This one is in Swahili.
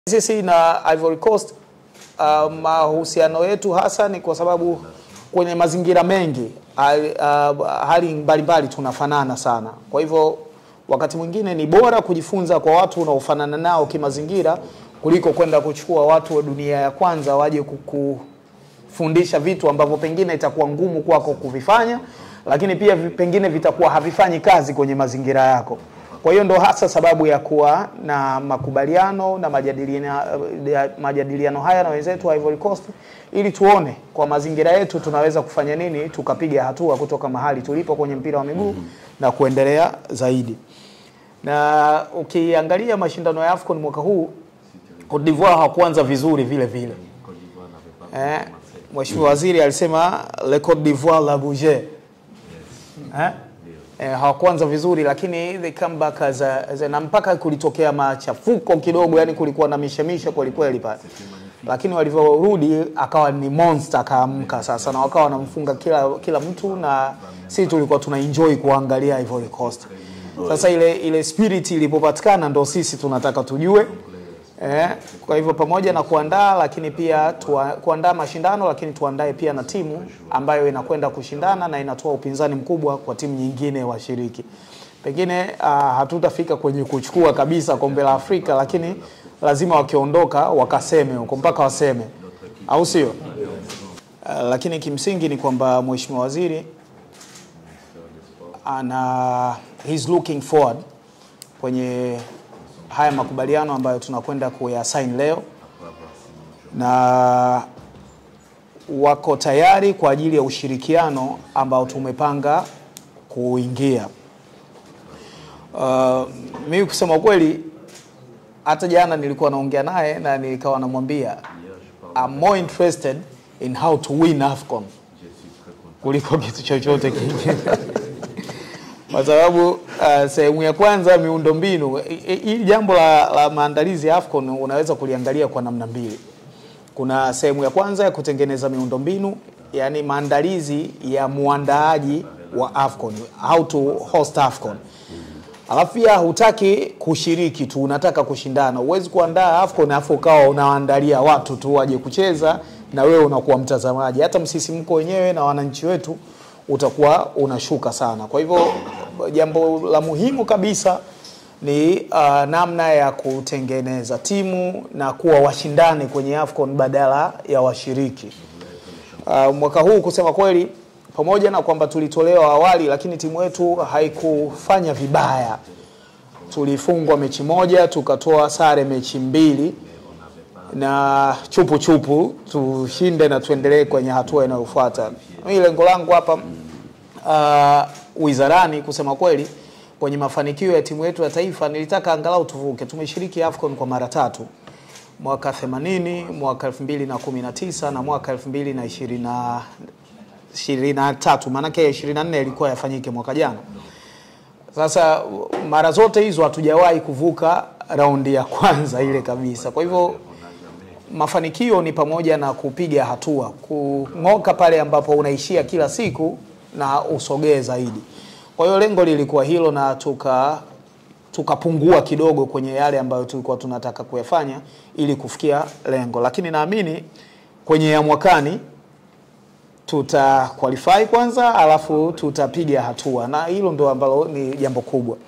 Sisi na Ivory Coast uh, mahusiano yetu hasa ni kwa sababu kwenye mazingira mengi hali, uh, hali mbalimbali tunafanana sana. Kwa hivyo wakati mwingine ni bora kujifunza kwa watu unaofanana nao kimazingira kuliko kwenda kuchukua watu wa dunia ya kwanza waje kukufundisha vitu ambavyo pengine itakuwa ngumu kwako kuvifanya, lakini pia vi- pengine vitakuwa havifanyi kazi kwenye mazingira yako. Kwa hiyo ndo hasa sababu ya kuwa na makubaliano na majadiliano, ya- majadiliano haya na wenzetu wa Ivory Coast ili tuone kwa mazingira yetu tunaweza kufanya nini tukapiga hatua kutoka mahali tulipo kwenye mpira wa miguu na kuendelea zaidi. Na ukiangalia mashindano ya AFCON mwaka huu Cote d'Ivoire hawakuanza vizuri vile vile. Eh, Mheshimiwa Waziri alisema le Cote d'Ivoire la bouger. Eh? Eh, hawakuanza vizuri lakini they come back as a, as a, na mpaka kulitokea machafuko kidogo, yani kulikuwa na mishemishe kweli kweli pale, lakini walivyorudi akawa ni monster, akaamka sasa na wakawa wanamfunga kila kila mtu, na sisi tulikuwa tuna enjoy kuangalia Ivory Coast. Sasa ile ile spirit ilipopatikana ndo sisi tunataka tujue Eh, kwa hivyo pamoja na kuandaa lakini pia tuwa, kuandaa mashindano lakini tuandae pia na timu ambayo inakwenda kushindana na inatoa upinzani mkubwa kwa timu nyingine washiriki. Pengine uh, hatutafika kwenye kuchukua kabisa kombe la Afrika, lakini lazima wakiondoka wakaseme huko mpaka waseme, au sio? Uh, lakini kimsingi ni kwamba Mheshimiwa Waziri ana he's looking forward kwenye haya makubaliano ambayo tunakwenda kuyasaini leo na wako tayari kwa ajili ya ushirikiano ambao tumepanga kuingia. Uh, mimi kusema ukweli, hata jana nilikuwa naongea naye na nikawa namwambia I'm more interested in how to win AFCON kuliko kitu chochote kingine kwa sababu uh, sehemu ya kwanza miundombinu, hili jambo la, la maandalizi ya AFCON unaweza kuliangalia kwa namna mbili. Kuna sehemu ya kwanza ya kutengeneza miundombinu, yani maandalizi ya muandaaji wa AFCON, how to host AFCON. Alafu pia hutaki kushiriki tu, unataka kushindana. Huwezi kuandaa AFCON afu ukawa unaandalia watu tu waje kucheza na wewe unakuwa mtazamaji. Hata msisimko wenyewe na wananchi wetu utakuwa unashuka sana. Kwa hivyo jambo la muhimu kabisa ni uh, namna ya kutengeneza timu na kuwa washindani kwenye AFCON badala ya washiriki. Uh, mwaka huu kusema kweli, pamoja na kwamba tulitolewa awali, lakini timu yetu haikufanya vibaya. Tulifungwa mechi moja, tukatoa sare mechi mbili na chupu chupu tushinde na tuendelee kwenye hatua inayofuata. Mimi lengo langu hapa uh, wizarani kusema kweli kwenye mafanikio ya timu yetu ya taifa nilitaka angalau tuvuke. Tumeshiriki AFCON kwa mara tatu, mwaka 80, mwaka 2019 na mwaka 2023, maanake 24 ilikuwa yafanyike mwaka jana. Sasa mara zote hizo hatujawahi kuvuka raundi ya kwanza ile kabisa. Kwa hivyo mafanikio ni pamoja na kupiga hatua, kung'oka pale ambapo unaishia kila siku na usogee zaidi. Kwa hiyo lengo lilikuwa hilo na tuka tukapungua kidogo kwenye yale ambayo tulikuwa tunataka kuyafanya ili kufikia lengo, lakini naamini kwenye ya mwakani tuta qualify kwanza, alafu tutapiga hatua, na hilo ndo ambalo ni jambo kubwa.